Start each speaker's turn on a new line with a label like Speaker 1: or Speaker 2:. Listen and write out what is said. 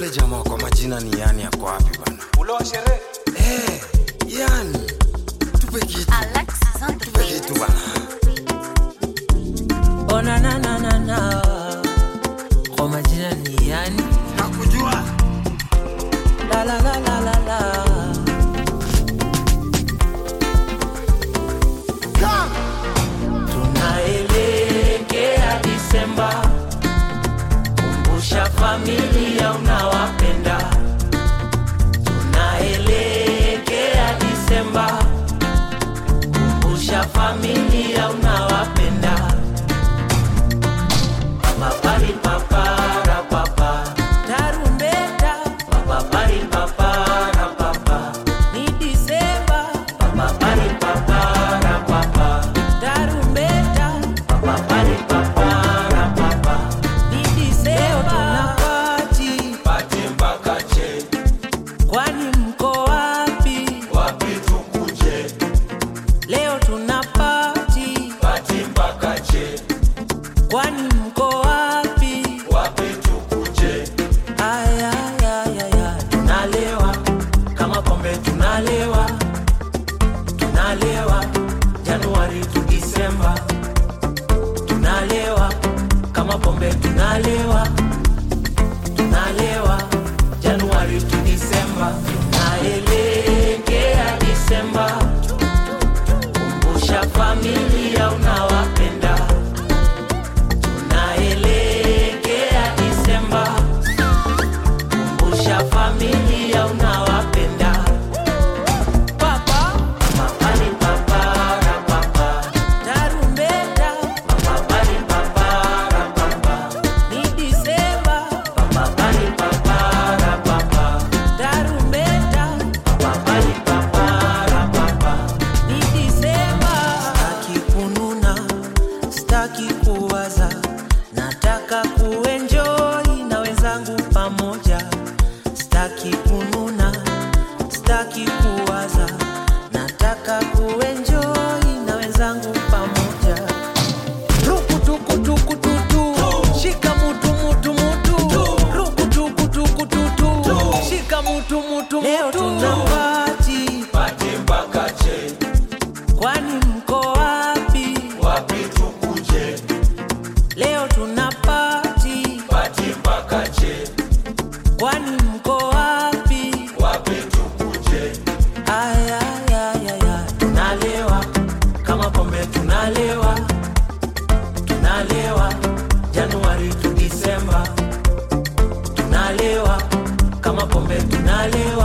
Speaker 1: Eh, jamaa kwa majina ni yani yako wapi bana?
Speaker 2: Ule wa sherehe.
Speaker 1: Eh, yani tupe kitu,
Speaker 3: Alexis on the
Speaker 1: tupe
Speaker 3: beat.
Speaker 1: kitu bana.
Speaker 4: Oh na na na na na. Kwa majina ni yani.
Speaker 1: Nakujua.
Speaker 4: La la la la la la. Tunaelekea Disemba, kumbusha familia unawapenda. Tunaelekea Disemba, kumbusha familia unawapenda. Papari papara papa, tarumbeta. Papari papara papa, ni Disemba. Papari papara papa, tarumbeta. Papari papara papa, ni Disemba. Tunapati
Speaker 2: Pati mpaka che.
Speaker 4: kwani mko wapi?
Speaker 2: Wapi tukuje?
Speaker 4: Leo tunapati
Speaker 2: Pati mpaka che.
Speaker 4: kwani mko wapi?
Speaker 2: Wapi tukuje?
Speaker 4: Aya, ya, ya, ya. Tunalewa kama pombe tunalewa, tunalewa Januari tu Disemba, tunalewa kama pombe tunalewa, tunalewa Januari tu Disemba, tunaelekea Disemba, kumbusha familia unawapenda, tunaelekea Disemba kumbusha familia unawapenda. Papa, mapali papara papa, tarumbeta, mapali papara papa, ni Disemba, mapali papara papa, tarumbeta, mapali papara papa, ni Disemba. Sitaki kununa, sitaki kuwaza, nataka kuenjoy na wenzangu pamoja. Sitaki kununa, sitaki kuwaza, nataka kuenjoy na wenzangu pamoja. Ruku tuku tuku tutu, shika mutu mutu mutu. Ruku tuku tuku tutu, shika mutu mutu Leo tunapati,
Speaker 2: Pati mpaka che.
Speaker 4: kwani mko wapi?
Speaker 2: Wapi tukuje?
Speaker 4: Leo tunapati,
Speaker 2: Pati mpaka che.
Speaker 4: kwani mko wapi?
Speaker 2: Wapi tukuje?
Speaker 4: Aya, ya, ya, ya. Tunalewa kama pombe tunalewa, tunalewa Januari tu Disemba, tunalewa kama pombe tunalewa.